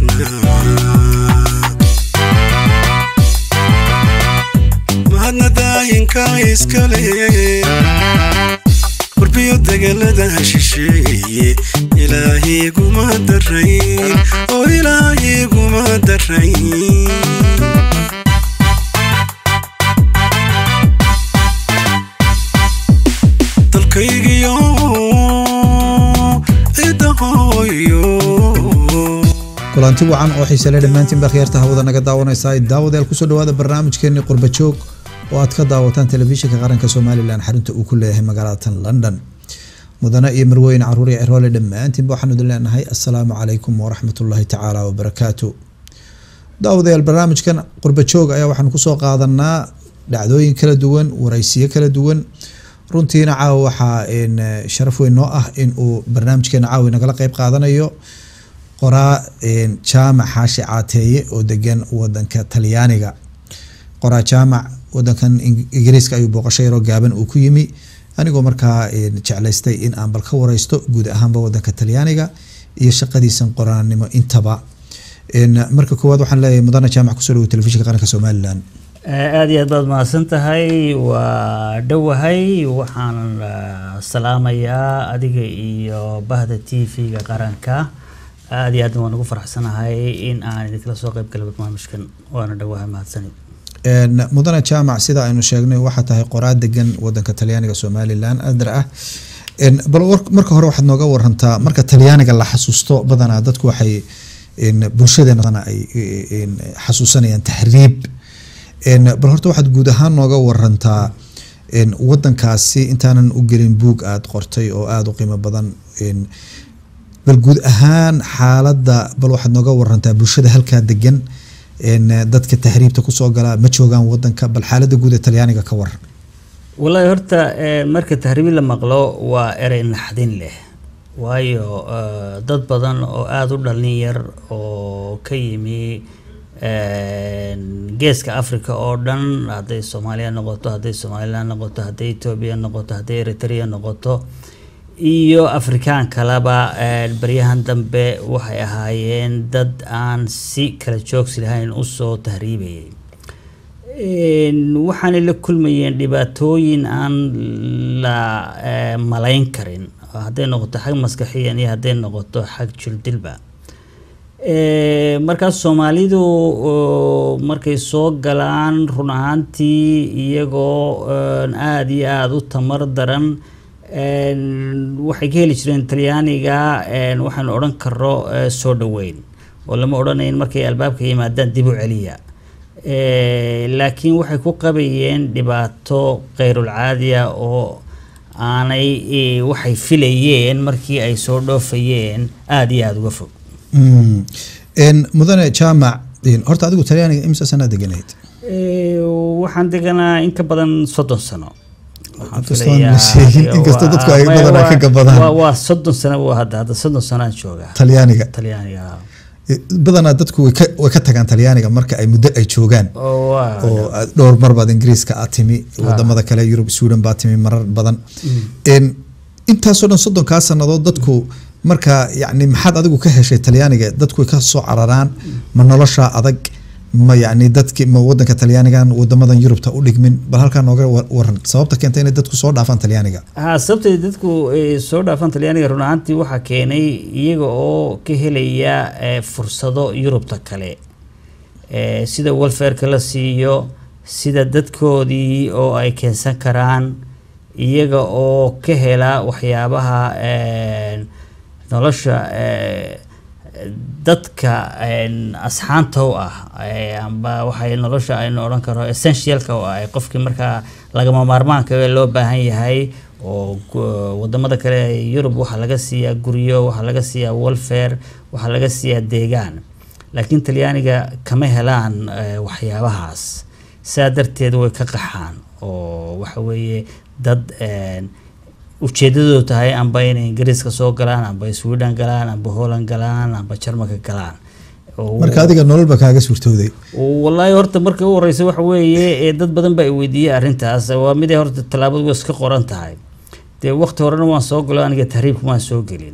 mahadna daayinka iskale qurbiyo dagaalada shisheeye ilaahiguma darayn oo ilaahiguma darayn dalkaygiyo cidahooyo kulanti wacan oo xiisale dhammaantiin baa khiyaarta hawada naga daawanaysaa daawadayaal kusoo dhawaada barnaamijkeeni qurba joog oo aad ka daawataan telefishinka qaranka somalilan xarunta uu ku leeyahay magaalada tan london mudane iyo marweyne caruur iyo ciroole dhammaantiinba waxaanu idin leenahay assalaamu calaykum waraxmatullaahi tacaala wabarakaatu daawadayaal barnaamijkan qurba joog ayaa waxaanu kusoo qaadanaa dhacdooyin kala duwan waraysiyo kala duwan runtiina caawa waxaa sharaf weyn noo ah in uu barnaamijkeena caawi nagala qeyb qaadanayo qoraa jaamac xaashi caateeye oo degan wadanka talyaaniga qoraa jaamac wadankan ingiriiska ayuu booqasho yaroo gaaban uu ku yimi anigoo markaa jeclaystay in aan bal ka wareysto guud ahaanba wadanka talyaaniga iyo shaqadiisan qoraanimo intaba marka koowaad waxaan leeyahay mudane jaamac kusoo dhawo telefishinka qaranka somalilan aada iyo aad baad mahadsan tahay waa dhowahay waxaan salaamayaa adiga iyo bahda t v-ga qaranka aada iyo aadna waan ugu faraxsanahay in aan idinkala soo qeyb gala barnaamijkan waana dhowahay mahadsanid mudane jaamac sida aynu sheegnay waxaa tahay qoraa degan wadanka talyaaniga somalilan adar ah bal marka hore waxaad nooga warantaa marka talyaaniga la xasuusto badanaa dadku waxay bulshadeena ay xasuusanayaan tahriib bal horta waxaad guud ahaan nooga warantaa wadankaasi intaanan u gelin buug aada qortay oo aada u qiimo badan bal guud ahaan xaaladda bal waxaad nooga warantaa bulshada halkaa degan dadka tahriibta kusoo galaa ma joogaan wadanka bal xaaladda guud ee talyaaniga ka waran wallaahi horta marka tahriibi la maqlo waa erey naxdin leh waayo dad badan oo aada u dhalin yar oo ka yimi geeska africa oo dhan hadday soomaaliya noqoto hadday somalilan noqoto hadday etoobiya noqoto hadday eritrea noqoto iyo afrikaan kaleba baryahan dambe waxay ahaayeen dad aan si kala joogsi lahayn usoo tahriibayay waxaanay la kulmayeen dhibaatooyin aan la malayn karin hadday noqoto xag maskaxiyan iyo hadday noqoto xag jirdilba markaas soomaalidu markay soo galaan run ahaantii iyagoo aada iyo aada u tamar daran waxay ka heli jireen talyaaniga waxaanu odhan karo soo dhaweyn oo lama odhanayn markay albaabka yimaadaan dib u celiya laakiin waxay ku qabayeen dhibaato kheyrulcaadiya oo aanay waxay filayeen markii ay soo dhoofayeen aada iyo aada uga fog mudane jaamac horta adigu talyaaniga imsa sanaa deganayd waxaan deganaa in ka badan soddon sano inkastoo dadku ay badanaa ka gabadaan waa soddon sano buu hadda hadda soddon sanaan joogaa talyaaniga talyaaniga badanaa dadku way ka way ka tagaan talyaaniga marka ay muddo ay joogaan oo dhowr mar baad ingiriiska aad timi wadamada kale yurub sweden baad timi marar badan intaasoo dhan soddonkaa sanadood dadku marka yani maxaad adigu ka heshay talyaaniga dadku way ka soo cararaan ma nolosha adag ma yani dadki ma wadanka talyaanigan wadamadan yurubta u dhigmin bal halkaa nooga waran sababta keenta inay dadku soo dhaafaan talyaaniga ha sababtay dadku soo dhaafaan talyaaniga run ahaantii waxaa keenay iyaga oo ka helaya fursado yurubta kale sida welfareka la siiyo sida dadkoodii oo ay keensan karaan iyaga oo ka hela waxyaabaha nolosha dadka asxaanta u ah amba waxay nolosha aynu odhan karo essentialka u ah qofkii markaa lagama maarmaanka loo baahan yahay oo wadamada kale yurub waxaa laga siiyaa guryo waxaa laga siiyaa welfare waxaa laga siiyaa deegaan laakiin talyaaniga kama helaan waxyaabahaas saa darteed way ka qaxaan oo waxa weeye dad ujeedadoodu tahay amba inay ingiriiska soo galaan amba sweden galaan amba holland galaan amba jarmalka galaan marka adiga nololba kaaga suurtooday wallaahi horta marka u horeysa waxa weeye dad badan baa i weydiiyey arrintaas waa miday horta tallaabadu way iska qoran tahay dee waqti horena waan soo galo aniga tahriibka waan soo gelin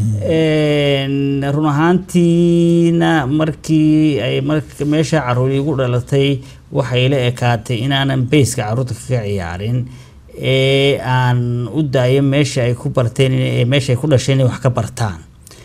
Een, run ahaantiina markii ay mark- meesha caruur igu dhalatay waxay la ekaatay inaanan beyska caruurta kaga ciyaarin ee aan u daayo meesha ay ku barteen ee meesha ay ku dhasheen inay wax ka bartaan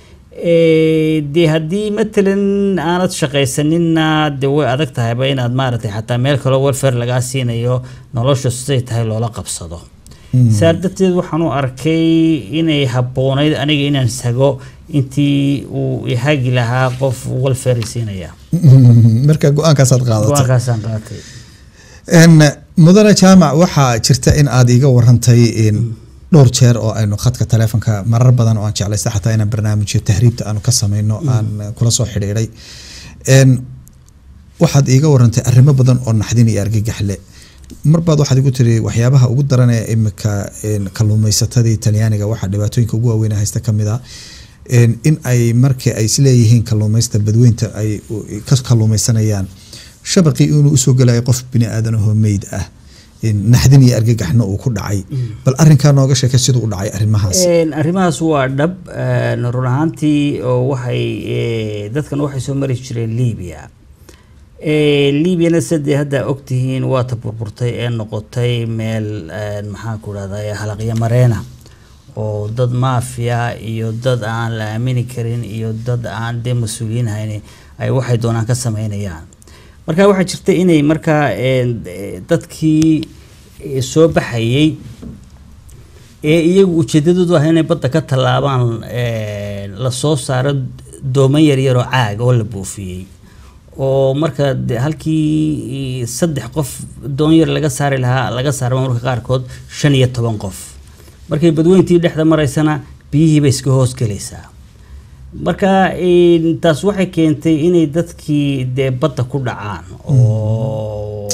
Ee, dee haddii matalan aanad shaqaysaninna dee way adag tahayba inaad maaragtay xataa meel kaloo welfare lagaa siinayo nolosha siday tahay loola qabsado saa darteed waxaan u arkay inay habboonayd aniga inaan sago intii uu ihagi lahaa qof welfare siinaya marka go-aankaasaad qaadatay go-aankaasaan qaatay Een, mudane jaamac waxaa jirta in aad iiga warantay in dhowr jeer oo aynu khadka taleefonka marar badan oo aan jeclaysta xataa inaan barnaamijyo tahriibta aanu ka sameyno aan kula soo xidhiidhay Een, waxaad iiga warantay arrimo badan oo naxdin iyo argagax leh marbaad waxaad igu tiri waxyaabaha ugu daran ee imika een, kalluumaysatadii talyaaniga waxaa dhibaatooyinka ugu waaweyn ee haysta kamid ah een, in ay markii ay isleeyihiin kalluumaysta badweynta ay u- ka kalluumaysanayaan shabaqii inuu usoo gelayo qof bini aadan ahoo meyd ah een, naxdin iyo argagaxna uu ku dhacay bal arrinkaa nooga sheekay siduu u dhacay arrimahaas Een, arrimahaas waa dhab een, run ahaantii oo waxay ee, dadkan waxay soo mari jireen liibia Ee, liibiana sadee hadda ogtihiin waa ta burburtay ee noqotay meel een, maxaan ku rahday halaqyo mareena oo dad maafiya iyo dad aan la aamini karin iyo dad aan dee mas-uuliyiin hayni ay waxay doonaan ka sameynayaan marka waxaa jirta inay markaa een, ee, dadkii ee, soo baxayay ee iyagu ujeedadoodu ah inay badda ka tallaabaan ee, la soo saaro dooman yaryar oo caag oo la buufiyey oo marka de- halkii saddex qof doon yar laga saari lahaa laga saaro marka qaarkood shan iyo toban qof markay badweyntii dhexda maraysana biyihii bay iska hoos gelaysaa marka een, taas waxay keentay inay dadkii dee badda ku dhacaan oo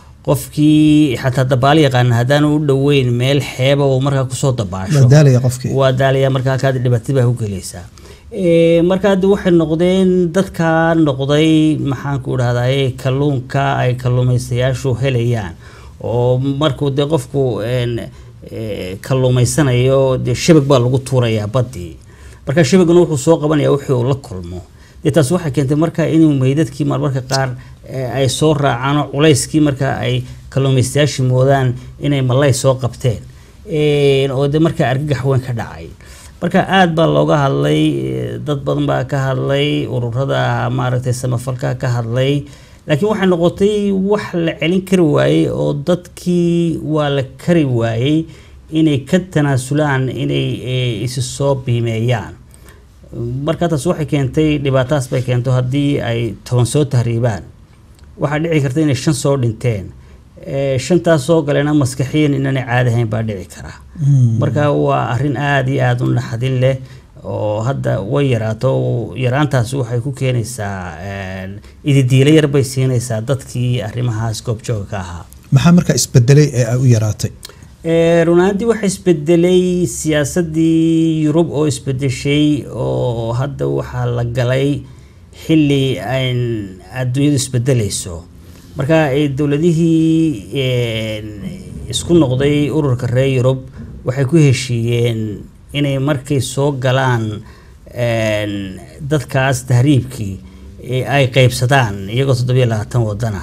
qofkii xataa dabaal yaqaana haddaanu u dhoweyn meel xeeba uu markaa kusoo dabaasho waa daalaya qofkii waa daalaya markaa kaad dhibaatada baa ku gelaysaa Ee, markaa de waxay noqdeen dadka noqday maxaan ku dhahdaye kalluunka ay kalluumaystayaashu helayaan oo markuu dee qofku een, ee, kalluumaysanayo dee shabag baa lagu tuurayaa baddii marka shabaguna wuxuu soo qabanaya wixii uu la kulmo dee taas waxay keentay marka inuu meydadkii marmarka qaar ee, ay soo raacaan oo culayskii marka ay kalluumaystayaashii moodaan inay malay soo qabteen Een, oo de markaa argagax weyn ka dhacay marka aada baa looga hadlay eh, dad badan baa ka hadlay ururada maaragtay samafalka ka hadlay laakiin waxay noqotay wax la celin kari waayey oo dadkii waa la kari waayey inay ka tanaasulaan inay eh, isi soo biimeeyaan marka taas waxay keentay dhibaataas bay keento haddii ay toban soo tahriibaan waxaa dhici karta inay shan soo dhinteen Eh, shantaas soo galena maskaxiyan inaanay caadi ahayn baa dhici kara marka waa arrin aada iyo aada u naxdin leh oo hadda way yaraato yaraantaas waxay ku keenaysaa een, ididiilo yar bay siinaysaa dadkii arrimahaas goobjooga ka ahaa maxaa markaa isbedelay ee ay u yaraatay Ee, run ahaantii waxaa isbedelay siyaasadii yurub oo isbedeshay oo hadda waxaa la galay xilli ayn adduunyadu isbedelayso marka ee, dowladihii een, isku noqday ururka reer yurub waxay ku heshiiyeen inay markay soo galaan een, dadkaas tahriibkii ee ay qeybsadaan iyagoo toddobiyo labaatan wadana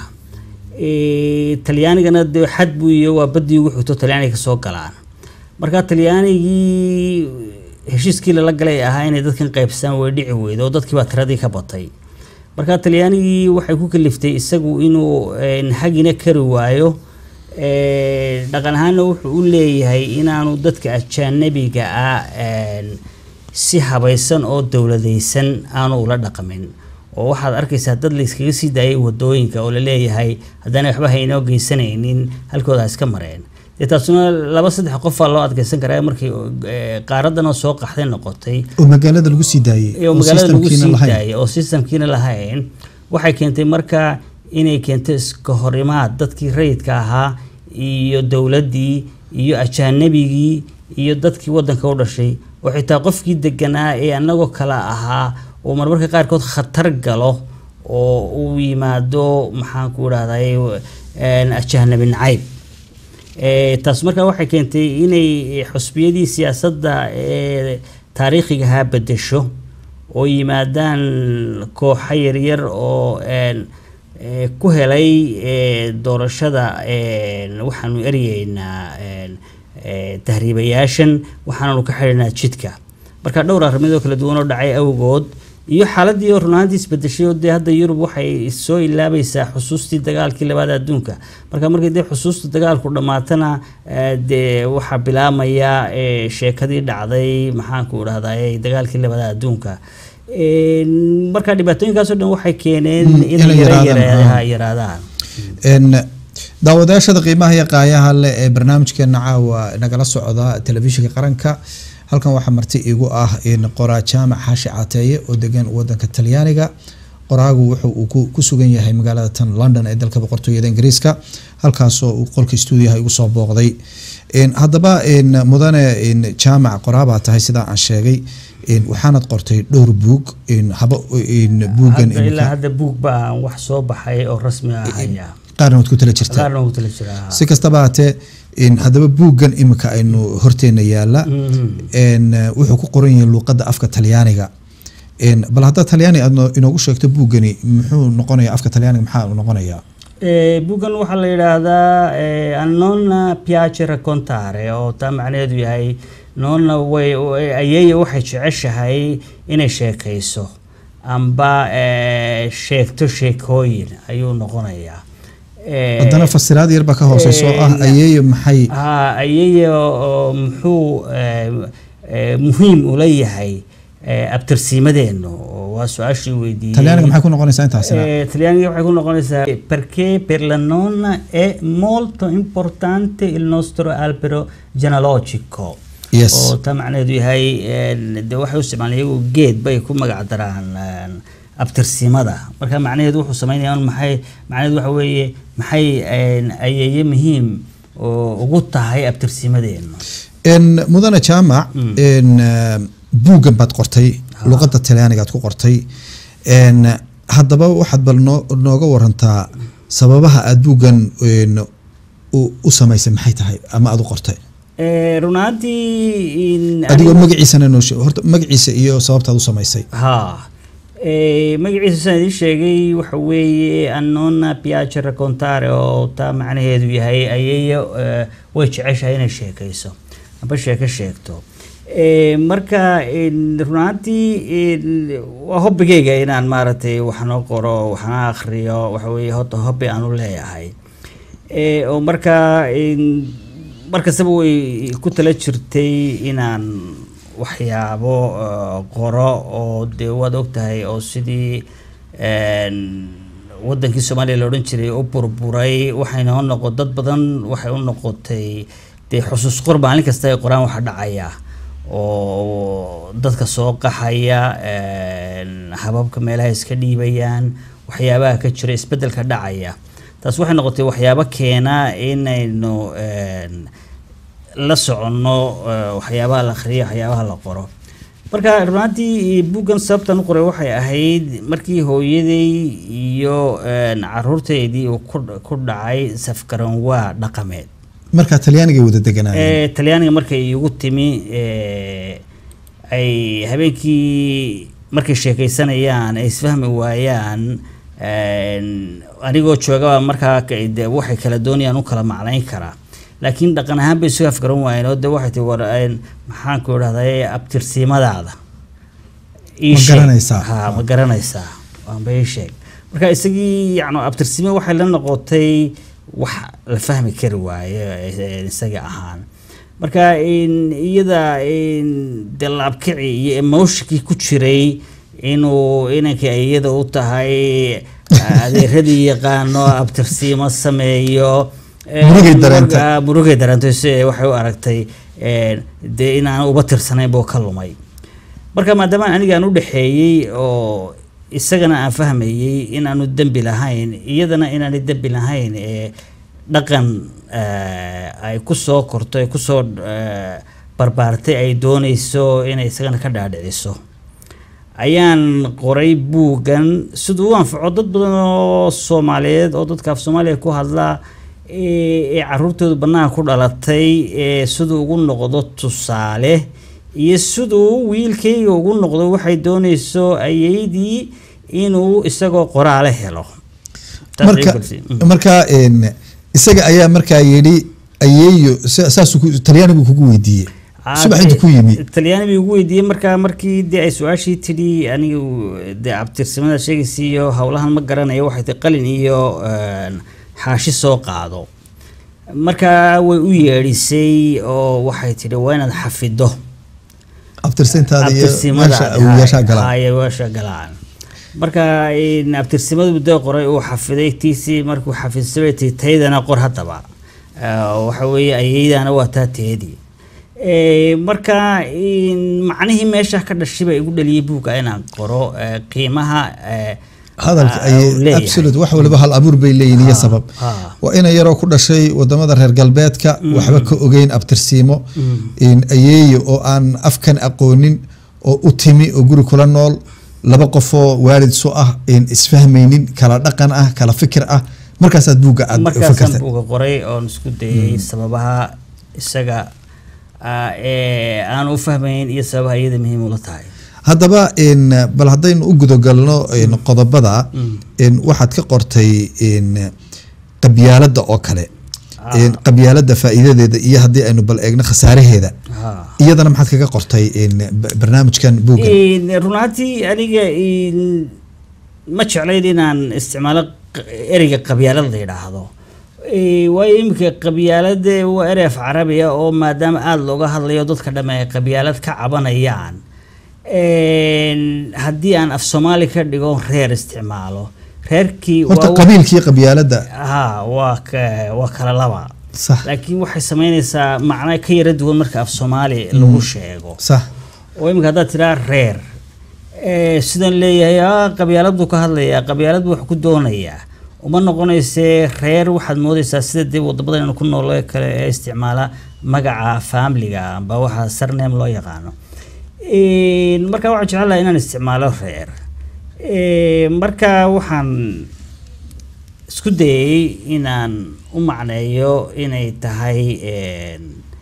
Ee, talyaanigana dee xad buu iyo waa badii ugu xigto talyaaniga kasoo galaan marka talyaanigii heshiiskii lala galay ahaa inay dadkan qaybsadaan way dhici weydo oo dadkii baa tiradii ka batay marka talyaanigii waxay ku kaliftay isagu inuu een, hagina kari waayo Ee, dhaqan ahaana wuxuu u leeyahay inaanu dadka ajaanabiga ah een, si habaysan oo dowladaysan aanu ula dhaqmin oo waxaad arkaysaa dad layskaga sii daayay wadooyinka oo laleeyahay haddaanay waxba haynoo geysanaynin halkooda ha iska mareen dee taasuna laba saddex qofaa loo adkeysan karaa markii ee, qaaradan oo soo qaxday noqotay oo magaalada lagu sii daayay oo magaalada lagu systemkiina sii lahayn. daayay oo systemkiina lahayn waxay keentay marka inay keento iska horimaad dadkii rayidka ahaa iyo dowladdii iyo ajaanabigii iyo dadkii wadanka u dhashay oo xitaa qofkii deganaa ee anagoo kale ahaa oo marmarka qaarkood khatar galo oo uu yimaado maxaan ku idhahday ajaanabi nacayb Eh, taas markaa waxay keentay inay xusbiyadii siyaasadda ee taariikhigahaa bedesho oo yimaadaan kooxo yaryar oo een, eh, ku helay eh, doorashada een, waxaanu eryeynaa een, eh, tahriibayaashan waxaananu ka xidhinaa jidka marka dhowr arrimood oo kala duwan oo dhacay awgood iyo xaaladii oo runaantii isbedeshay oo dee hadda yurub waxay soo ilaabaysaa xusuustii dagaalkii labaad adduunka marka markii dee xusuusta dagaalku dhammaatana eh, dee waxaa bilaamaya eh, sheekadii dhacday maxaanku idhahdaa dagaalkii labaad adduunka Een, marka dhibaatooyinkaasoo dhan waxay keeneen Mm, inay inay yara- yaraadaan, yara- ah. yaraadaan Een, daawadayaashada qiimaha iyo qaayaha leh ee barnaamijkeena caawa nagala socda telefishinka qaranka halkan waxaa marti igu ah in qoraa jaamac xaashi cateeye oo degan wadanka talyaaniga qoraagu wuxuu uu ku- ku sugan yahay magaalada tan london ee dalka boqortooyada ingiriiska halkaasoo uu qolka stuudiyaha igu soo booqday Een, haddaba een, mudane een, jaamac qoraabaa tahay sidaa aan sheegay een, waxaanad qortay dhowr buug een, haba een, buuggan Hadda ilaa imika hadda buug baa wax soo baxay oo rasmi ah haya qaarna waad ku tala jirtaa qaarna wuu tala jiraa si kastaba hatee in haddaba buuggan imika aynu horteena yaala Mhm. een, eh, wuxuu ku qoran yahay luuqadda afka talyaaniga Een, bal haddaad talyaani aad noo- inoogu sheegto buuggani muxuu noqonaya afka talyaaniga maxaa uu noqonayaa Eh, buuggan waxaa la yidhaahdaa eh, a non piace raccontare oo taa macnaheedu yahay noonna way way- ayeeya waxay jeceshahay inay sheekayso amba eh, sheegto sheekooyin ayuu noqonayaa Eh, haddana fasiraad yar baa ka hooseysa oo ah een, ayeeyo maxay ha ayeeya oo muxuu eh, eh, muhiim ula yahay eh, abtirsiimadeennu oo waa su-aashii weydiiyey talyaaniga maxay ku noqonaysaa intaasina Eh, talyaaniga waxay ku noqonaysaa perché per la nonna è molto importante il nostro albero genealogico yes oo taa macnaheedu yahay een, dee waxay u isticmaalaan iyagu geed bay ku magac daraan een, abtirsimada marka macnaheedu wuxuu sameynaya un maxay macnaheedu waxa weeye maxay een, ayeeye muhiim oo ugu tahay abtirsimadeenu Een, mudane jaamac een, eh, buuggan baad qortay luuqadda talyaanigaad ku qortay Een, haddaba waxaad bal noo- nooga warantaa sababaha aad buuggan een, u u samaysay maxay tahay ama aad u qortay Eh, run ahaantii in- adigoo magaciisana noo sheeg horta magaciisa iyo sababtaad u samaysay ها إيه magaciisa saan idiin sheegay waxa weeye annona piace raccontare oo taa macnaheedu yahay ayeeyo eh, way jeceshahay inay sheekayso amba sheeko sheegto Eh, marka in- run ahaantii in- waa hobbigayga inaan maaragtay waxna qoro waxna akhriyo waxa weeye horta hobbi aan u leeyahay Eh, oo marka in- markastaba way ku tala jirtay inaan waxyaabo eh, qoro oo dee waad ogtahay oo sidii een, wadankii soomaaliya la odhan jiray u burburay waxayna u noqo dad badan waxay u noqotay dee xusuus qor maalin kasta ay qoraan waxa dhacaya oo dadka soo qaxaya een, hababka meelaha iska dhiibayaan waxyaabaha ka jira isbedelka dhacaya taas waxay noqotay waxyaabo keena inaynu een, la soconno eh, waxyaabaha la akhriyo waxyaabaha la qoro marka runaantii buuggan sababtan u qoray waxay ahayd markii hooyaday iyo een, caruurteydii uu ku ku dhacay safgaranwaa dhaqameed markaa talyaanigay wada deganaayeen Eh, talyaaniga markay igu timi eh, ay habeenkii markay sheekaysanayaan ay isfahmi waayaan een, anigoo joogaba markaa ka- de waxay kala doonayaan u kala macnayn karaa laakiin dhaqan ahaan bay isu afgaran waayeen oo de waxay tii war een, maxaanku idhahday abtirsimadaada ii Ma sheeg. garanaysaa? ha ma garanaysaa waanba ii sheeg marka isagii yani abtirsime waxay la noqotay wax la fahmi kari waayo eh, isaga ahaan marka in iyada in dee laabkici iyo emotionkii ku jiray inuu inankii ay iyada u tahay adeeradii yaqaano abtirsiimo sameeyo eh, Murugay dareentay. marka- murugay dareentay si waxay u aragtay eh, dee inaan uba tirsanayn buu ka lumay marka maadaama aniga aan u dhexeeyey oo isagana aan fahmayey inaanu dembi lahayn iyadana inaanay dembi lahayn ee dhaqan eh, ay ku soo korto ay kusoo eh, barbaartay ay doonayso inay isagana ka dhaadhiciso ayaan qoray buuggan siduu u anfaco dad badan oo soomaaliyeed oo dadka af soomaaliya ku hadla ee ee caruurtoodu banaanka ku dhalatay ee siduu ugu noqdo tusaale iyo siduu wiilkayga ugu noqdo waxay doonayso ayeydii inuu isagoo qoraale helo Taas ay marka kulsi. Mm. marka een, isaga ayaa markaa yidhi ayeeyo sa- saasuu ku- talyaani buu kugu weydiiyey subax inta ku yimi talyaani bay ugu weydiiyey markaa markii dee ay su-aashii tidhi anigu dee abtirsimada sheegaysa iyo howlahan ma garanayo waxay tahay qalin iyo een, xaashi soo qaado markaa way u yeedhisay oo waxay tidhi waa inaad xafido abtirsintaada iyo abtirsimada meesha awiyyaashaa galaan ayaasha galaan marka in abtirsimadu dee qoray uu xafiday tiisii markuu xafidsamay tii taydana qor haddaba Eh, waxa weeye ayeydana waa taa teedii Eh, marka in macnihii meesha ka dhashay baa igu dhaliyay buugga inaan qoro eh, qiimaha eh, hadalka ah, uu ay leeyahay. absolute wax waliba hal abuur bay leeyihin iyo Ha, sabab ha. waa ina yaroo ku dhashay wadamada reer galbeedka waxba ka ogeyn abtirsiimo in ayeeyo oo aan afkan aqoonin oo u timi oo guri kula nool laba qofoo waalid su ah in isfahmaynin kala dhaqan ah kala fikir ah markaasaad buugga aad markaasaan fakartay buuga qoray oon isku dayay sababaha isaga ah, ee aan u fahmayn iyo sababaha iyada muhiim ula tahay haddaba in bal haddaynu u gudagalno in qodobada in waxaad ka qortay in qabyaaladda oo kale Ah. in qabyaaladda faa'iidadeeda iyo haddii aynu bal eegno khasaaraheeda Ha. iyadana maxaad kaga qortay in b- barnaamijkan buuggan In run ahaantii aniga in ma jeclayn inaan isticmaalo q- ereyga qabyaalad la yidhaahdo Eh, waayo iminka qabyaalada waa erey af carabiya oo maadaama aada looga hadlayo dadka dhamme ay qabyaalad ka cabanayaan En, haddii aan af soomaali ka dhigo reer isticmaalo reerkii horta waa- qabiilkii qabyaaladda ha waa ka- waa kala laba sax laakiin waxay sameynaysaa macna ka yara duwan marka af soomaali lagu sheego sax oo iminka haddaad tidhaa reer ee, sidan leeyahay "Ah, qabyaaladu ka hadlayaa qabyaaladu wax ku doonayaa uma noqonaysee reer waxaad moodaysaa sida dee wadamadan ku nool ee kale ee isticmaala magaca faamiliga amba waxa sarname loo yaqaano Een, marka waxaan jecel lahaa inaan isticmaalo reer Ee, marka waxaan isku dayay inaan u macneeyo inay tahay een,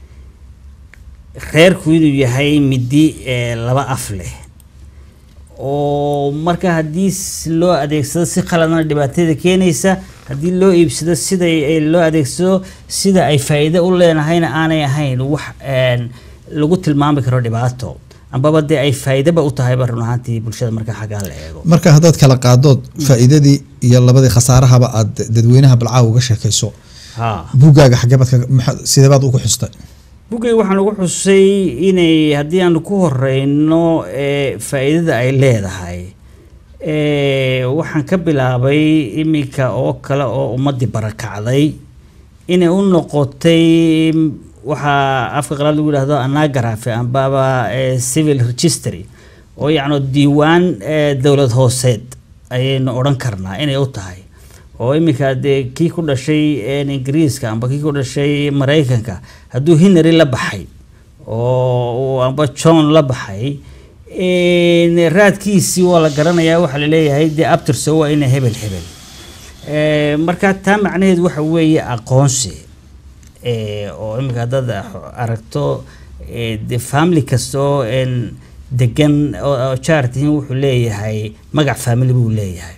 reerku inuu yahay midi ee laba af leh oo marka haddii s- loo adeegsado si qaladana dhibaatada keenaysa haddii loo iibsado sida ay loo adeegsado sida ay faa'iido u leenahayna aanay ahayn wax een, lagu tilmaami karo dhibaato ambaba dee ay faa'iidaba u tahayba run ahaantii bulshada marka xaggaa la eego marka haddaad kala qaadood faa'iidadii iyo labadii khasaarahaba aad dadweynaha balcaawa uga sheekayso ha buuggaaga xageebaad kaga maxa- sideebaad ugu xustay buggay waxaan ugu xusay inay haddii aanu ku horeyno ee faa'iidada ay leedahay ee waxaan ka bilaabay iminka oo kale oo ummadii barakacday inay u noqotay waxaa afka qalaad lagu yidhahdo anagarafi ambaba ee civil registry oo yacni diiwaan ee dowlad hooseed ayaynu odhan karnaa inay u tahay oo iminka dee kii ku dhashay een, ingiriiska amba kii ku dhashay maraykanka hadduu hinary la baxay oo uu amba john la baxay een, raadkiisii waa la garanayaa waxaa laleeyahay dee abtirso waa ina hebel hebel Ee, marka taa macnaheedu waxa weeye aqoonsi Ee, oo iminka haddaad aragto ee, dee family kasta oo een, degan oo oo jaar tihiin wuxuu leeyahay magac family buu leeyahay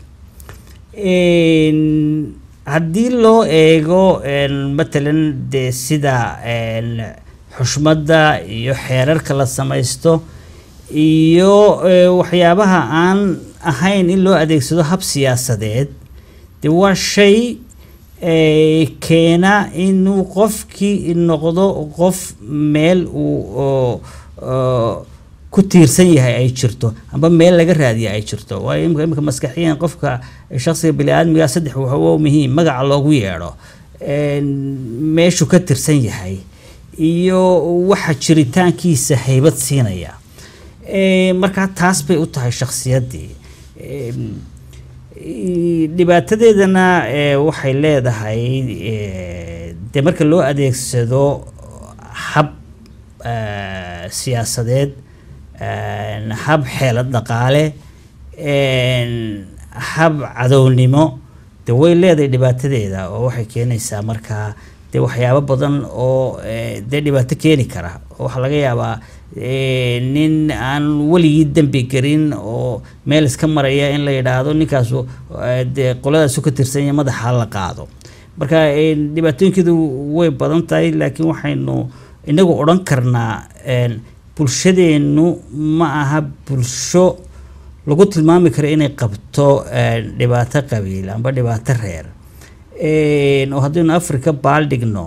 Een, haddii loo eego een, matalan dee sida een, xushmadda iyo xeerarka la samaysto iyo ee, waxyaabaha aan ahayn in loo adeegsado hab siyaasadeed dee waa shay ee, keena inuu qofkii noqdo qof meel uu oo- oo ku tiirsan yahay ay jirto amba meel laga raadiya ay jirto waayo imika imika maskaxiyan qofka shakhsiga biniaadmiga saddex waxa waa muhiim magaca loogu yeedho een, meeshuu ka tirsan yahay iyo waxa jiritaankiisa haybad siinaya Ee, markaa taas bay u tahay shakhsiyaddii Een, i- dhibaatadeedana ee, waxay leedahay ee, dee marka loo adeegsado hab eh, siyaasadeed een, hab xeelad dhaqaale een, hab cadownimo de way leedahay dhibaatadeeda oo waxay keenaysaa markaa dee waxyaabo badan oo eh, dee dhibaato keeni kara oo waxaa laga yaabaa eh, nin aan weligii dembi garin oo meel iska maraya in la yidhaahdo ninkaasu eh, dee qoladaasu ka tirsan yahay madaxa la qaado marka eh, dhibaatooyinkeedu way badan tahay laakiin waxaynu inagu odhan karnaa een, bulshadeennu ma aha bulsho lagu tilmaami karo inay qabto een, dhibaato qabiil amba dhibaato reer Een, oo haddaynu africa baaldhigno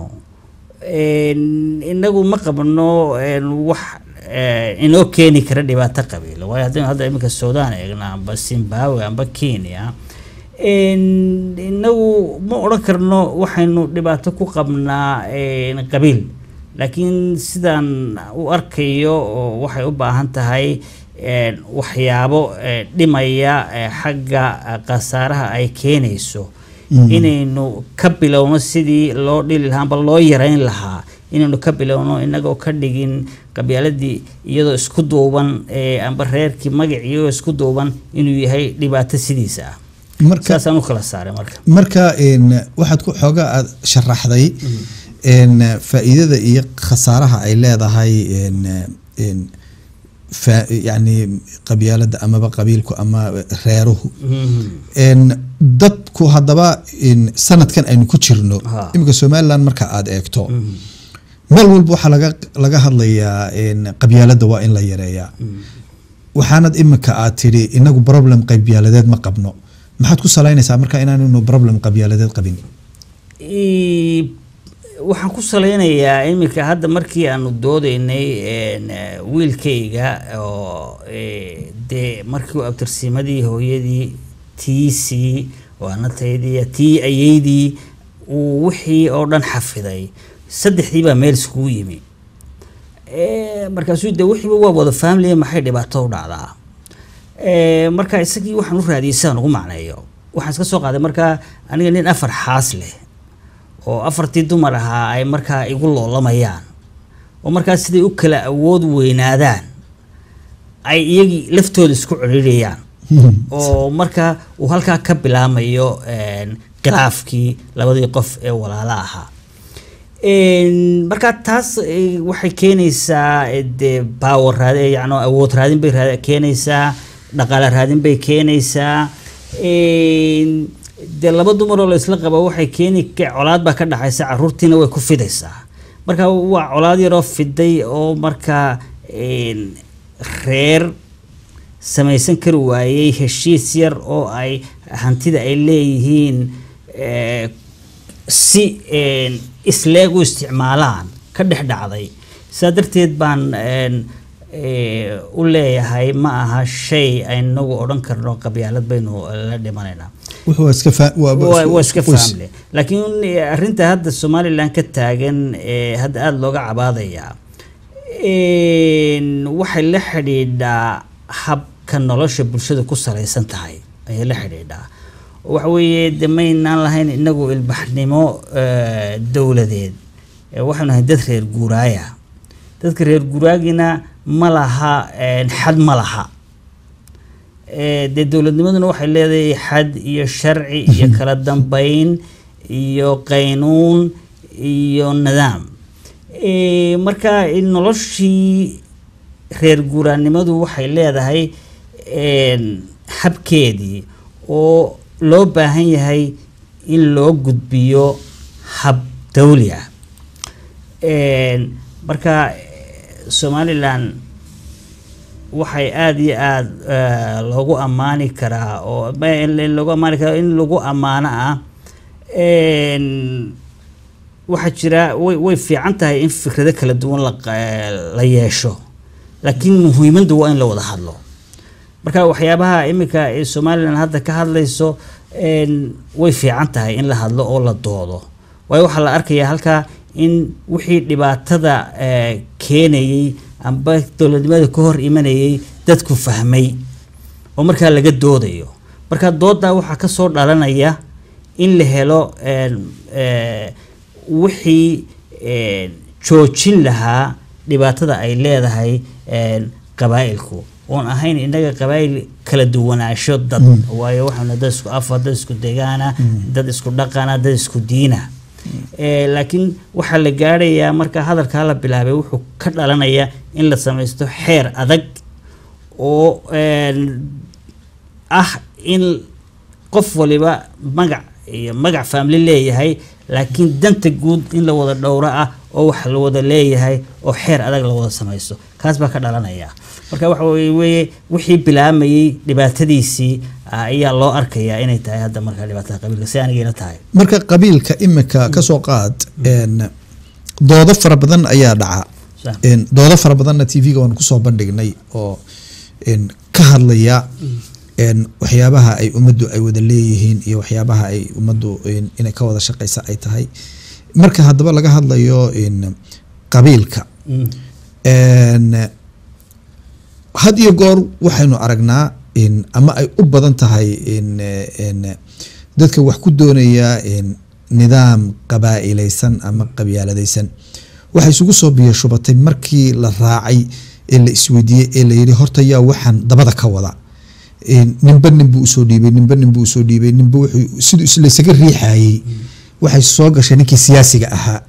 een, inagu ma qabno een, wax eh, inoo keeni kara dhibaato qabiil waayo haddaynu hadda iminka suudaan eegno amba zimbabwe amba kenya een, inagu ma odhan karno waxaynu dhibaato ku qabnaa een, qabiil laakiin sidaan u arkayo oo waxay u baahan tahay een, waxyaabo eh, dhimaya eh, xagga eh, khasaaraha ay keenayso inaynu ka bilowno sidii loo dhili lahaa amba loo yareyn lahaa inaynu ka bilowno inagoo ka dhigin qabyaaladii iyadoo isku duuban eh, amba reerkii magacii iyadoo isku duuban inuu yahay dhibaato sidiisa ah marka saasaan u kala saaray marka marka een, waxaad ku xoogaa aad sharaxday een, faa'iidada iyo khasaaraha ay leedahay een, een, fa- yacni qabyaalada amaba qabiilku ama reeruhu Mhm. een, dadku haddaba een, sanadkan aynu ku jirno Ha. iminka somaliland marka aad eegto Mhm. meel walba waxaa laga laga hadlayaa een, qabyaalada waa in la yareeyaa waxaanad iminka aad tidhi inagu problem qabyaaladeed ma qabno maxaad ku salaynaysaa marka inaannu problem qabyaaladeed qabin Ii, waxaan ku saleynayaa iminka hadda markii aanu doodeynay een, eh, wiilkayga oo eh, dee markii uu abtirsiimadii hooyadii tiisii waanataydii tii ayeydii uu wixii oo dhan xafiday saddexdii baa meel iskugu yimi Eh, markaasuu de wixiiba waa wada family maxay dhibaato u dhacdaa Eh, marka isagii waxaan u raadiyey sidaan ugu macneeyo waxaan iska soo qaaday markaa aniga nin afar xaas leh oo afartii dumar ahaa ay markaa igu loolamayaan oo markaa siday u kala awood weynaadaan ay iyagii laftooda isku ciriirayaan oo markaa uu halkaa ka bilaamayo een, khilaafkii labadii qof ee walaala ahaa Een, marka taas eh, waxay keenaysaa eh, dee power raadi yacni awood raadin bay raad- keenaysaa dhaqaale raadin bay keenaysaa Een, dee laba dumar oo la isla qabo waxay keeni ka- colaad baa ka dhaxaysa caruurtiina way ku fidaysaa marka waa colaad yaroo fiday oo markaa een, reer samaysan kari waayey heshiis yar oo ay hantida ay leeyihiin eh, si een, isleeg u isticmaalaan ka dhex dhacday sidaa darteed baan een, eh, u leeyahay ma aha shay aynagu odhan karno qabyaalad baynu la dhimanaynaa wuxuu waa iska fa- waa- waa waa iska qoys. family laakiin eh, arrinta hadda somaliland ka taagan ee hadda aada looga cabaadayaa een, waxay la xidhiidhaa habka nolosha bulshada ku salaysan tahay ayay la xidhiidhaa waxa weeye de maynaan lahayn inagu ilbaxnimo eh, dowladeed Eh, waxaynu ahay dad reer guuraaya dadka reer guuraagina ma laha een, xad ma laha Eh, dee dowladnimaduna waxay leedahay xad iyo sharci iyo kala dambeyn iyo qaynuun iyo nidaam Eh, marka eh, noloshii reer guuraanimadu waxay leedahay een, habkeedii oo loo baahan yahay in loo gudbiyo hab dawli ah Een, marka eh, somaliland waxay aada iyo aada eh, loogu ammaani karaa oo ma- in in loogu ammaani karaa in lagu ammaano ah Een, waxaa jira way way fiican tahay in fikrado kala duwan la qa- la yeesho laakiin muhiimaddu waa in la wada hadlo marka waxyaabaha iminka ee somalilan hadda ka hadlayso een, way fiican tahay in la hadlo oo la doodo waayo waxaa la arkayaa halkaa in wixii dhibaatada eh, keenayey amba dowladnimada ka hor imanayay dadku fahmay oo markaa laga doodayo marka doodaa waxaa kasoo dhalanaya in la helo een, eh, wixii een, joojin lahaa dhibaatada ay leedahay een, qabaa'ilku oon ahayn innaga qabaayil kala duwanaansho dad waayo waxaanu dad isku afa dad isku degaana dad isku dhaqana dad isku diina Eh, laakiin waxaa la gaadhayaa marka hadalkaa la bilaabay wuxuu ka dhalanayaa in la samaysto xeer adag oo een, ah in qof waliba magac iyo magac family leeyahay laakiin danta guud in la wada dhowro ah oo wax la wada leeyahay oo xeer adag la wada samaysto kaas baa ka dhalanaya marka waxa weye weye wixii bilaamayey dhibaatadiisii ah, ayaa loo arkayaa inay tahay hadda markaa dhibaatada qabiilka si anigayla tahay marka qabiilka imika kasoo qaad een, doodo fara badan ayaa dhaca Sax. Een, doodo fara badanna tv-ga waan kusoo bandhignay oo een, ka hadlaya een, waxyaabaha ay ummaddu ay wada leeyihiin iyo waxyaabaha ay ummaddu een, inay ka wada shaqeysa ay tahay marka haddaba laga hadlayo een, qabiilka Mm. een, had iyo goor waxaynu aragnaa in ama ay u badan tahay in in dadka wax ku doonaya in nidaam qabaa'ilaysan ama qabyaaladaysan waxay isugu soo biyo shubatay markii la raacay ee la isweydiiyey ee la yidhi horta yaa waxaan dabada ka wada In ninba nin buu usoo dhiibay ninba nin buu usoo dhiibay ninba wuxuu siduu islaysaga riixayey waxay soo gashay ninkii siyaasiga ahaa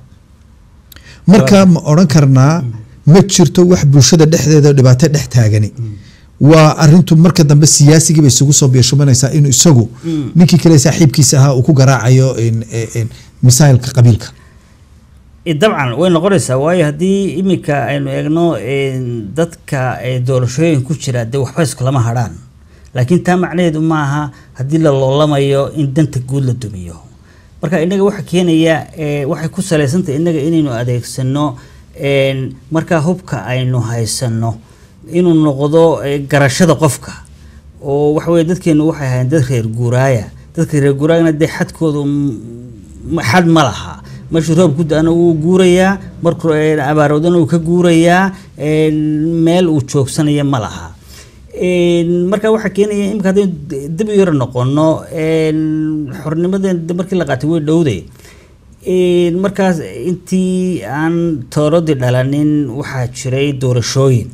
marka ma odhan karnaa ma jirto wax bulshada dhexdeeda dhibaato dhex taagani waa arintu marka dambe siyaasigii bay isugu soo biyoshubinaysaa inuu isagu ninkii kale saaxiibkiisa ahaa uu ku garaacayo in- in- misailka qabiilka Eh, dabcan way noqonaysaa waayo haddii iminka aynu eegno een, dadka eh, doorashooyin ku jira dee waxba iskulama hadhaan laakiin taa macnaheedu maaha haddii la loolamayo in danta guud la dumiyo marka innaga waxa keenaya eh, waxay ku salaysantahay innaga inaynu adeegsano een, markaa hubka aynu haysano inuu noqdo eh, garashada qofka oo waxa weye dadkeenu waxay ahayn dad reer guuraaya dadka reer guuraayana dee xadkoodu m- xad ma laha markuu roob ku da-ana wuu guurayaa markuu eh, abaarowdana wuu ka guurayaa een, meel uu joogsanaya ma laha Een, marka waxaa keenaya imika haddaynu d- dib u yaro noqono een, xornimadeen de markii la qaatay way dhowday Een, markaas intii aan tooradii dhalanin waxaa jiray doorashooyin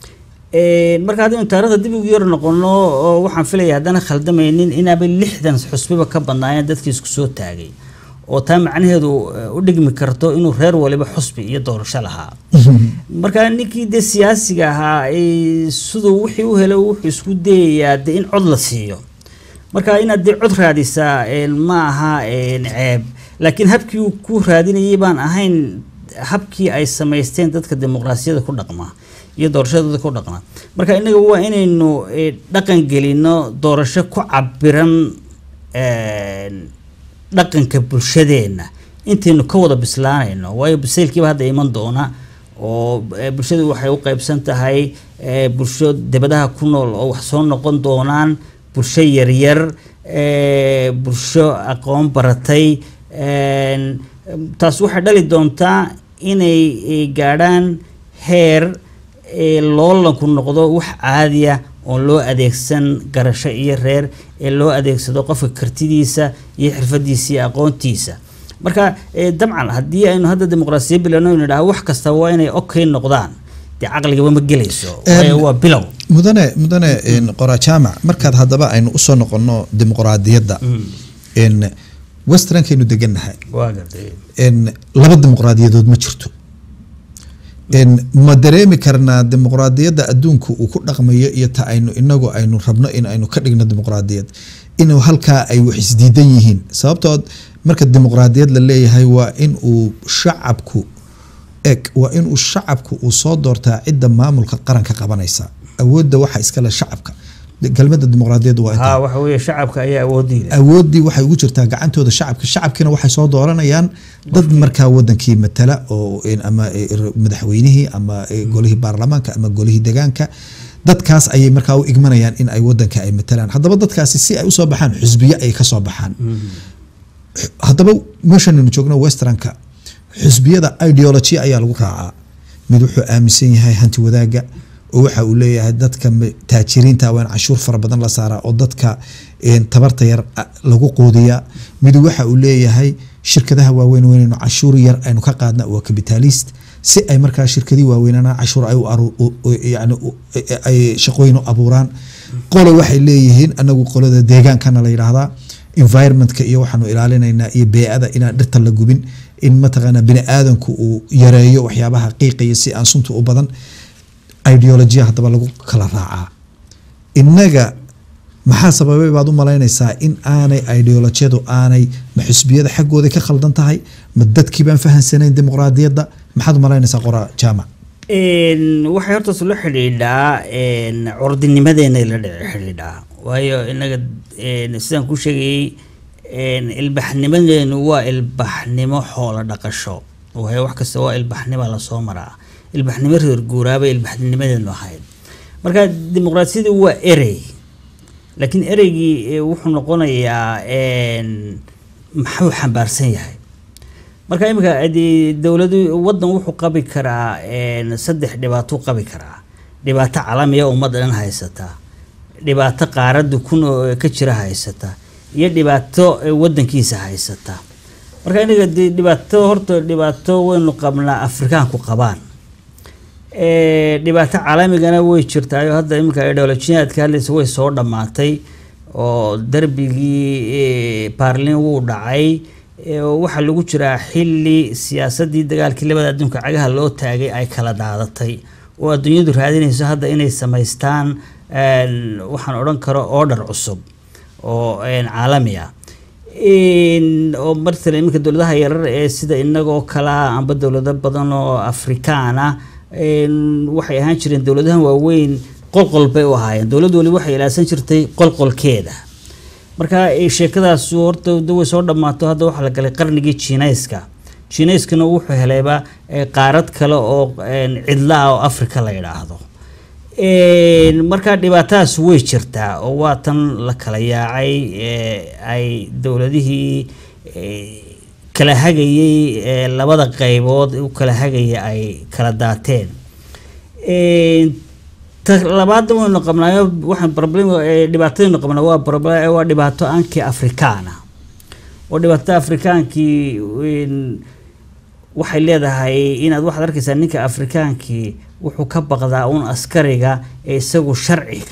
Een, marka haddaynu taarikhda dib ugu yar noqono oo waxaan filaya haddana khaldamaynin inaaba lixdan xusbiba ka badnaayeen dadkii isku soo taagay oo taa macnaheedu eh, u dhigmi karto inuu reer waliba xusbi iyo doorasho lahaa marka ninkii dee siyaasiga ahaa eh, siduu wixii u helay wuxuu isku dayayaa dee in cod la siiyo marka inaad dee cod raadisaa een, ma aha een, ceeb laakiin habkii uu ku raadinayay baan ahayn habkii ay samaysteen dadka dimuqraasiyada ku dhaqma iyo doorashadooda ku dhaqma marka inaga waa inaynu eh, dhaqan gelino doorasho ku cabiran een, dhaqanka bulshadeenna intaynu ka wada bislaanayno waayo bisaylkiiba hadda iman doona oo eh, bulshadu waxay u qaybsan tahay eh, bulsho debadaha ku nool oo wax soo noqon doonaan bulsho yaryar eh, bulsho aqoon baratay een, taas waxay dhali doontaa inay eh, gaadhaan heer ee loolanku noqdo wax caadiya oon loo adeegsan garasho iyo reer ee loo adeegsado qofka kartidiisa iyo xirfadiisa iyo aqoontiisa marka eh, dabcan haddii aynu hadda dimuqraasiya bilowno aynu nidhaha wax kasta waa inay okay noqdaan dee caqligaba ma gelayso waayo waa bilow mudane mudane in qora jaamac markaad haddaba aynu usoo noqono dimuqraadiyadda in westernkaynu degannahay waa gartay in laba dimuqraadiyadood ma jirto in ma dareemi karnaa dimuqraadiyadda adduunka uu ku dhaqmayo iyo ta aynu inagu aynu rabno in aynu ka dhigno dimuqraadiyad inuu halkaa ay wax isdiidan yihiin sababtood marka dimuqraadiyad la leeyahay waa in uu shacabku eg waa inuu shacabku uu soo doortaa cidda maamulka qaranka qabanaysa awoodda waxa iskale shacabka kelmadda dimuqraadiyaddu waa intaa ha waxa weeye shacabka ayaa awoodii leh awooddii waxay ugu jirtaa gacantooda shacabka shacabkiina waxay soo dooranayaan dad markaa wadankii matala oo in- ama eh, madaxweynihii ama eh, golihii baarlamaanka ama golihii degaanka dadkaas ayay markaa u igmanayaan in ay wadanka ay matalaan haddaba dadkaasi si ay usoo baxaan xusbiyo ay kasoo baxaan haddaba meeshanaynu joogno westernka xusbiyada ideology ayaa lagu raacaa mid wuxuu aaminsan yahay hanti wadaaga oo waxa uu leeyahay dadka ma- taajiriinta waa in cashuur fara badan la saaraa oo dadka een, tabarta yar a- lagu quudiyaa mid waxa uu leeyahay shirkadaha waaweyn weynaynu cashuur yar aynu ka qaadna waa capitalist si ay markaa shirkadii waaweynana cashuur ay u aru- u- u- yani u- ay shaqooyin u abuuraan qole waxay leeyihiin anagu qolada deegaankana la yidhaahdaa environmentka iyo waxaanu ilaalinaynaa iyo bee-ada inaan dhirta la gubin in mataqaanaa bini aadanku uu yareeyo waxyaabaha qiiqaya si aan sunta u badan ideolojiya haddaba lagu kala raacaa innaga maxaa sababay baad u malaynaysaa in aanay ideolojiyadu aanay ma xisbiyada xaggooda ka khaldan tahay ma dadkii baan fahansanayn dimuqraadiyadda maxaad u malaynaysaa qoraa jaamac Een, waxay horta isla xidhiidhaa een, curdinimadeena la dhici xidhiidhaa waayo inaga een, sidaan ku sheegayay een, ilbaxnimadeenu waa ilbaxnimo xoolo dhaqasho waayo wax kasta waa ilbaxnima lasoo maraa ilbaxnimo reer guuraabay ilbaxnimadeenu ahayd marka dimuqraasiyadu waa erey laakiin ereygii eh, wuxuu noqonayaa een, maxuu xambaarsan yahay marka imika hadii dowladu wadan wuxuu qabi karaa een, saddex dhibaato u qabi karaa dhibaato calamiya ummadda dhan haysata dhibaato qaarada kun oo ka jira haysata iyo dhibaato eh, wadankiisa haysata marka inaga dee dhibaato horta dhibaato waynu qabnaa afrikaanku qabaan Eh, dhibaato caalamigana way jirtaayo hadda iminka ideolojiyaadka hadlaysa way soo dhammaatay oo darbigii eh, baarlin wuu dhacay eh, oo waxaa lagu jiraa xili siyaasadii dagaalkii labada adduunka cagaha loo taagay ay kala daadatay oo adduunyadu raadinayso hadda inay samaystaan een, waxaan odhan karo order cusub oo een, caalami ah Een, oo martala iminka dowladaha yarar ee sida inagoo kala amba dowlado badan oo afrikaan ah een, waxay ahaan jireen dowladahan waaweyn qolqol bay u ahaayeen dowlad waliba waxay ilaasan jirtay qolqolkeeda marka eh, sheekadaas horta de way soo dhammaato hadda waxaa la galay qarnigii jiinayska jiinayskana wuxuu helayba eh, qaarad kale oo een, cidla ah oo afrika la yidhaahdo Een, marka dhibaatadaas way jirtaa oo waa tan la kala yaacay ee, ay dowladihii ee, kala hagayay ee, labada qaybood u kala hagaya ay kala daateen Een, ta labaadna waynu qabnaayo waxaan problem ee, dhibaatadaynu qabnaa waa problem waa dhibaato aankii afrikaana oo dhibaatada afrikaankii een, waxay leedahay inaad waxaad arkaysaa ninka afrikaankii wuxuu ka baqdaa uun askariga ee isagu sharciga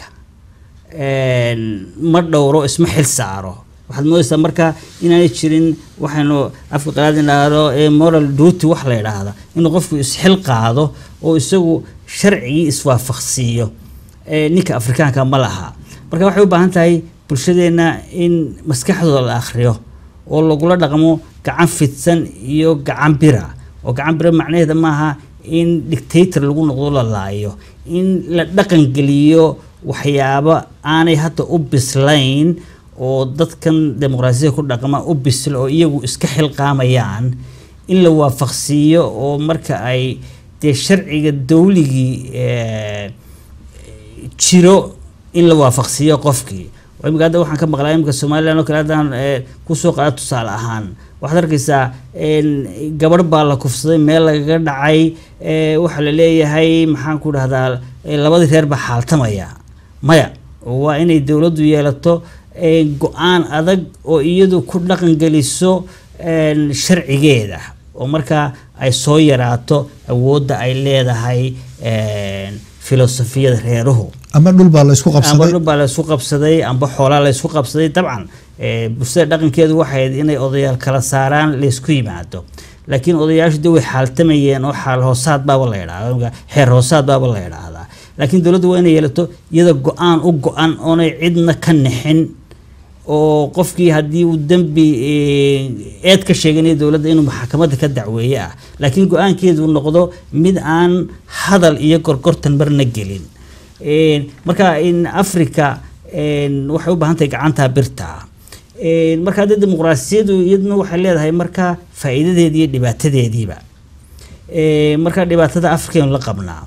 een, ma dhowro isma xil saaro waxaad moodaysaa marka inaanay jirin waxaynu afka qalaad idhaahdo ee moral duty wax la yidhaahda inuu qofku isxil qaado oo isagu sharcigii iswaafaqsiiyo ee ninka afrikaanka ma laha marka waxay u baahan tahay bulshadeenna in maskaxdooda la akhriyo oo lagula dhaqmo gacan fidsan iyo gacan bira oo gacan bira macnaheeda maaha in dictator lagu noqdo la laayo in la dhaqan geliyo waxyaabo aanay hadda u bislayn oo dadkan dimuqraasiyada ku dhaqma u bisil oo iyagu iska xilqaamayaan in la waafaqsiiyo oo marka ay dee sharciga dawligii eh, jiro in la waafaqsiiyo qofkii oo imika hadda waxaan ka maqlaa imika somaliland oo kale haddaan eh, kusoo qaada tusaale ahaan waxaad arkaysaa een, gabadh baa la kufsaday meel lagaga dhacay eh, waxaa la leeyahay maxaan ku dhahdaa eh, labadii reer baa xaaltamaya maya waa inay dowladdu yeelato eh, go-aan adag oo iyadu ku dhaqan geliso een, sharcigeeda oo markaa ay soo yaraato awoodda ay leedahay een, filosofiyada reeruhu ama dhul baa la isku amba qabsaday dhul baa la isku qabsaday amba xoolaa la isku qabsaday dabcan eh, bulshada dhaqankeedu waxay ahayd inay odayaal kala saaraan laysku yimaado laakiin odayaashu de way xaaltamayeen oo xaal hoosaad baaba la yidhahda xeer hoosaad baaba la yidhaahdaa laakiin dowladdu waa inay yeelato iyada go-aan u go-an oonay cidna ka nixin oo qofkii haddii uu dembi eh, eed ka sheeganayo dowladda inuu maxkamadda ka dacweeye ah laakiin go-aankeedu noqdo mid aan hadal iyo gorgortan marna gelin Een, marka in africa een, waxay u baahan tahay gacantaa birta Een, marka hadda dimuqraasiyadu iyaduna waxay leedahay marka faa'iidadeedii iyo dhibaatadeediiba Een, marka dhibaatada afrikaynu la qabnaa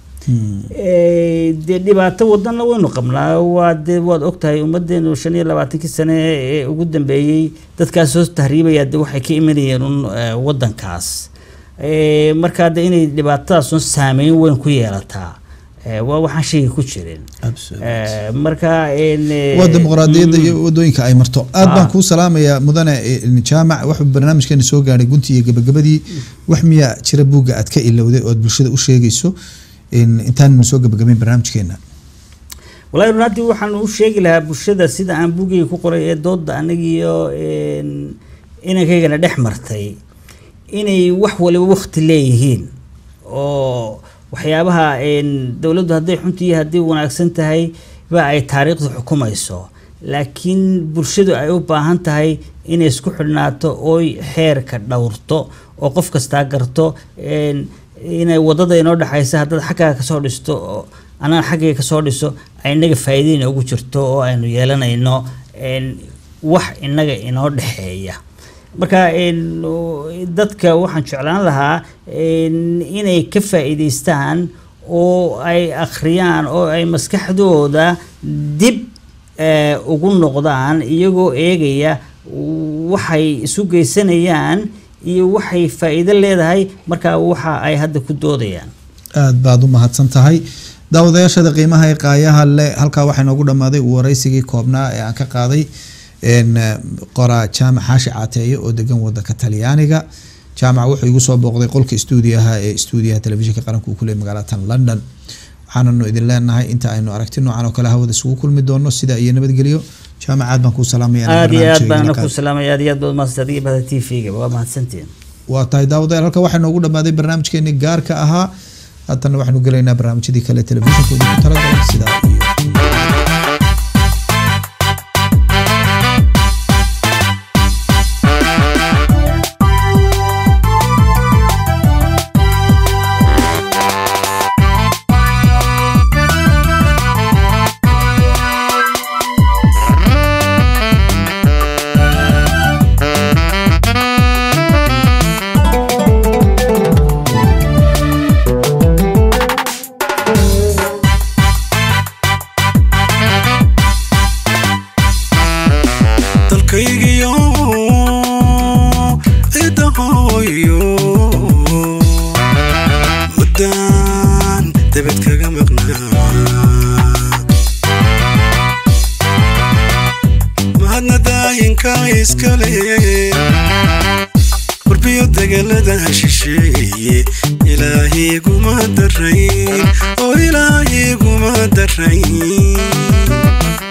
Ee, dee dhibaato wadanna waynu qabnaa waa dee waad ogtahay ummadeenu shan iyo labaatankii sane ee ugu dambeeyey dadkaas soo tahriibaya de waxay ka imanayeen un eh, wadankaas Ee, marka de inay dhibaatadaas un saameyn weyn ku yeelataa Eh, waa waxaan shayga ku jirin Eh, marka in, eh, waa dimuqraadiyadda mm, iyo wadooyinka ay marto aad baan Ah. kuu salaamayaa mudane eh, jaamac wuxuu barnaamijkeena soo gaadhay guntii iyo gabagabadii wax miyaa jira buugga aad ka ilowday oo aad bulshada u sheegayso in- intaannu soo gabagabayn barnaamijkeena walahi runaatii waxaan u sheegi lahaa bulshada sida aan buugayga ku qoray ee dooda anagiyo een, inankaygana dhex martay inay wax waliba wakti leeyihiin oo waxyaabaha een, dowladdu hadday xunta iyo haddii wanaagsan tahay ba ay taariikhdu xukumayso laakiin bulshadu ay u baahan tahay inay isku xidhnaato ooy xeerka dhowrto oo qof kastaa garto een, inay wadada inoo dhexaysa haddaad xaggaaga kasoo dhisto oo anaan xaggayga kasoo dhiso ay inaga faa'iideyna ugu jirto oo aynu yeelanayno een, wax inaga inoo dhexeeya marka een, oo, dadka waxaan jeclaan lahaa een, inay ka faa'iidaystaan oo ay akhriyaan oo ay maskaxdooda dib eh, ugu noqdaan iyagoo eegaya waxay isu geysanayaan iyo waxay faa'iido leedahay marka waxa ay hadda ku doodayaan aad baad u mahadsan tahay daawadayaashada qiimaha ee qaayaha le halkaa waxaa inoogu dhammaaday waraysigii koobnaa ee aan ka qaaday een, eh, qoraa jaamac xaashi caateeye oo degan wadanka talyaaniga jaamac wuxuu igu soo booqday qolka stuudiyaha ee stuudiyaha telefishinka qaranka uu ku leeyahay magaalatan london waxaananu idin leenahay inta aynu aragti noocan oo kale hawada isugu kulmi doono sida iyo nabadgelyo jaamac aad baan kuu salaamaya inaan aad iyo aad barnaamijkeena baan ka- ku salaamaya aad iyo aad baad mahadsan adiga bahda t v-ga waa mahadsantiin waa tahay daawadayaal halka waxaa noogu dhammaaday barnaamijkeeni gaarka ahaa haddana waxaanu gelaynaa barnaamijyadii kale telefishinka ugu talagalay sidaa iyo dalkaygiyo cidda hooyo muddaan debed kaga maqnaa mahadna daayinka iskale warbiyo degelada shisheeye ilaahiguma darayn oo ilaahiguma darayn